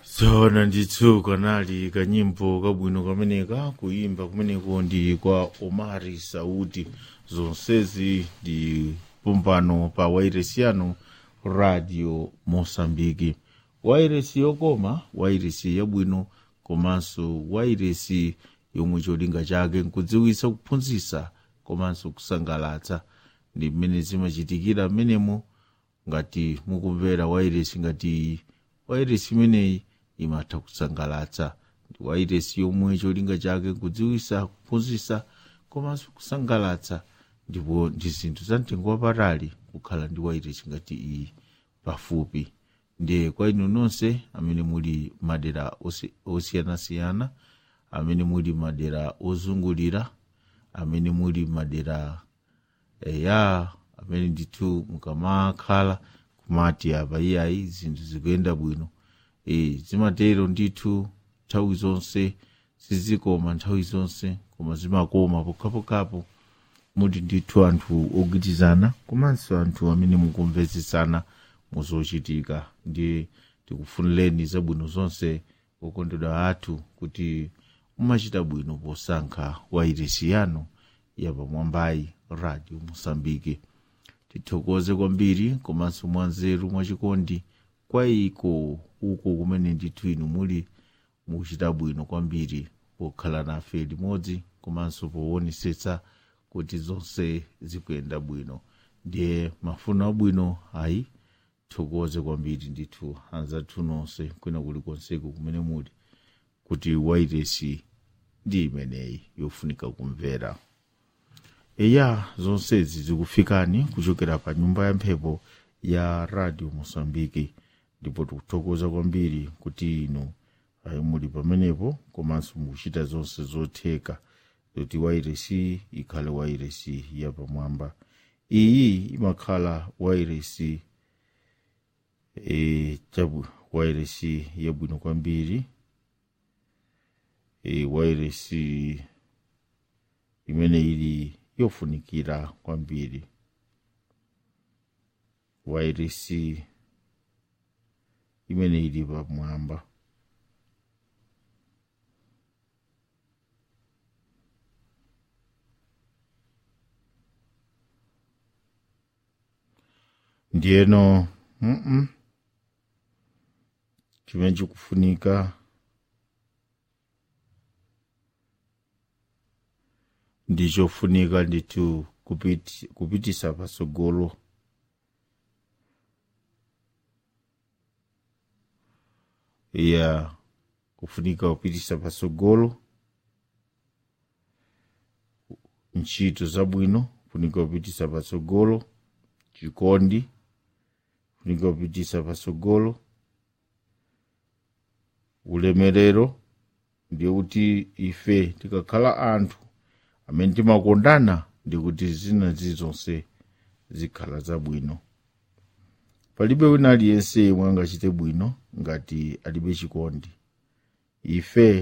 tsoona ndithu kanali kanyimbo kabwino kameneka kuyimba kumeneko ndi kwa omari sauti zonsezi ndi pompano pa wairesi yanu radio mosambiki wairesi yokoma wairesi yabwino komanso wairesi yomwe cholinga chake nkudziwisa kuphunzitsa komanso kusangalatsa ndi mmene zimachitikira mmenemo ngati mukumvera wairesi ngati iyi wairesi imeneyi imatha kusangalatsa ndi wairesi yomwe cholinga chake kudziwisa kuphunzitsa komanso kusangalatsa ndipo ndi zinthu za mtengo wapatali kukhala ndi wairesi ngati iyi pafupi ndiye kwa inu nonse amene muli madera osi- osiyanasiyana amene muli madera ozungulira amene muli madera eya amene ndithu mukamakhala kumati apa iyayi zinthu zikuyenda bwino e, zimatero ndithu nthawi zonse sizikoma nthawi zonse koma zimakoma pokhapokhapo muli ndithu anthu ogwirizana komanso anthu amene mukumvetsetsana muzochitika ndiye tikufunireni zabwino zonse okondedwa athu kuti mumachita bwino posankha wairesi yanu yapamwambayi radio mosambike tithokoze kwambiri komanso mwanzeru mwachikondi kwa iko uko kumene ndithu inu muli mukuchita bwino kwambiri pokhala nafe limodzi komanso powonesetsa kuti zonse zikuyenda bwino ndiye mafuno abwino ayi thokoze kwambiri ndithu anzathu nonse kwina kulikonseku kumene muli kuti wairesi ndi imeneyi yofunika kumvera eya zonsezi zikufikani kuchokera pa nyumba ya mphepo ya radio mosambiki ndipo tikuthokoza kwambiri kuti inu ayi muli pamenepo komanso mukuchita zonse zotheka kuti wairesi ikhale wairesi yapamwamba iyi imakhala wairesi e, chabu wairesi yabwino kwambiri e, wairesi imene ili yofunikira kwambiri wairesi imene ili pamwamba ndiyeno mm -mm. chimene chikufunika ndichofunika ndithu kupiti, kupitisa pasogolo ya kufunika kupitisa pasogolo ntchito zabwino kufunika kupitisa pasogolo chikondi kufunika kupitisa pasogolo ulemerero ndiye kuti ife tikakhala anthu amene timakondana ndikuti zina zizonse zikhala zabwino palibe wina aliyense yemwe angachite bwino ngati alibe chikondi ife